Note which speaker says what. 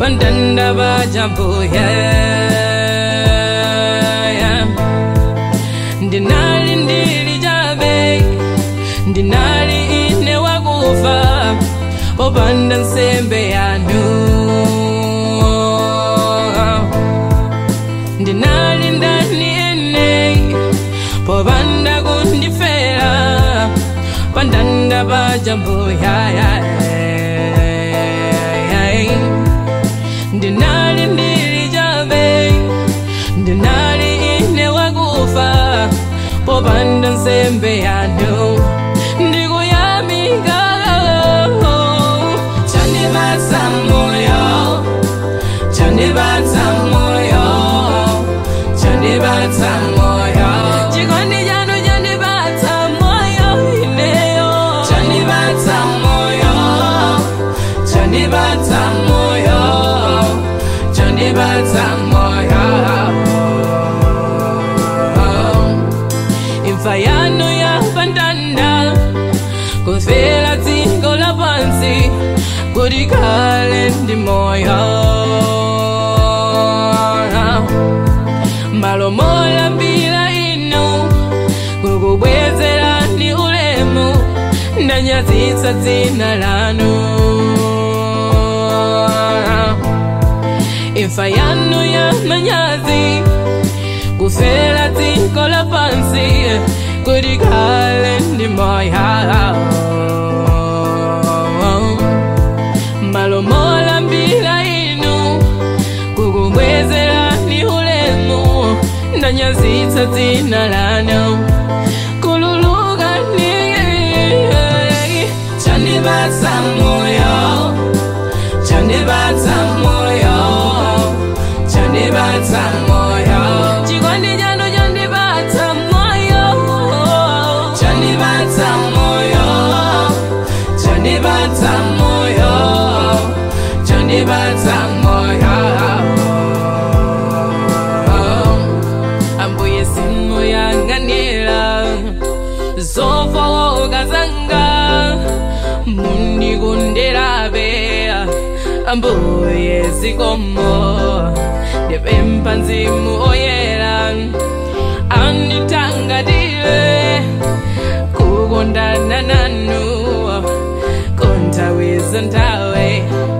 Speaker 1: pandanda pachambuya ndinali ndili chabe ndinali ine wakufa popanda nsembe yanu ndinali ndani ene popanda kundifera pandanda pachambuya ndinali ndili chabe ndinali ine wakufa popanda nsembe yanu ndikuyamika chandibatsa moyo chandibatsa moyo chandibatsa moyo chikondi chanu chandibatsa moyo ineyo chandibatsa moyo chandibatsa moyo chandibatsa moyo imfa yanu yapandanda kufera dziko lapansi kuti kale ndi moyo malo molambira inu kukubwezerani ulemu ndanyazitsa dzina lanu imfa yanu ya manyazi kufera dziko lapansi kuti kale ndi moyo malo molambira inu kukubwezerani ulemu ndanyazitsa dzina lanu kululuka ni chandibatsa moyo chandibatsa moyo chandibatsa moyo chikondi chanu chandibatsa moyo chandibatsa moyo chandibatsa moyo chandibatsa moyo ambuye simuyang'anira zofowoka zanga mundikundirabe ambuye zikomo ndipempha mzimu oyera anditangatire kukondana nanu konthawiza nthawe